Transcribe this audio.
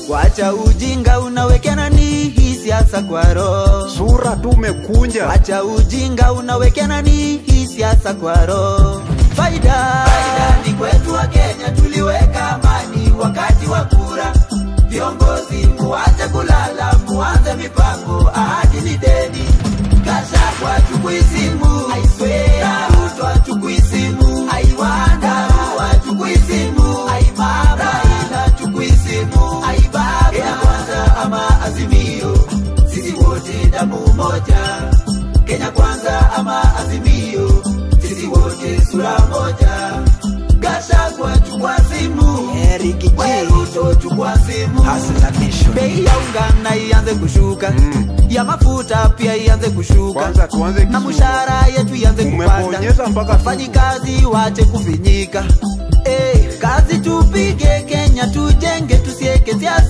Wacha ujinga unawekena ni hii siasa kwa roho. Sura tumekunja. Wacha ujinga unawekena ni hii siasa kwa roho. Faida, faida ni kwetu wa Kenya, tuliweka amani wakati wa kura. Viongozi muache kulala, muanze mipango, ahadi ni deni. Gachagua chukui simu, I swear. Ruto achukui simu, I wonder. Karua achukui simu, I mama. Raila achukui simu, I baba. Kenya kwanza ama Azimio, sisi wote damu moja. Kenya kwanza ama Azimio, sisi wote sura moja. Gachagua chukua simu, Eric G. we Ruto chukua simu. Hustler Nation. Bei ya unga na ianze kushuka Mm. ya mafuta pia ianze kushuka Kwanza tuanze na Kisumu. mshahara yetu ianze Umeponyeza mpaka kupanda, wafanyi supu. kazi wache kufinyika. Eh, kazi tupige Kenya tujenge, tusieke siasa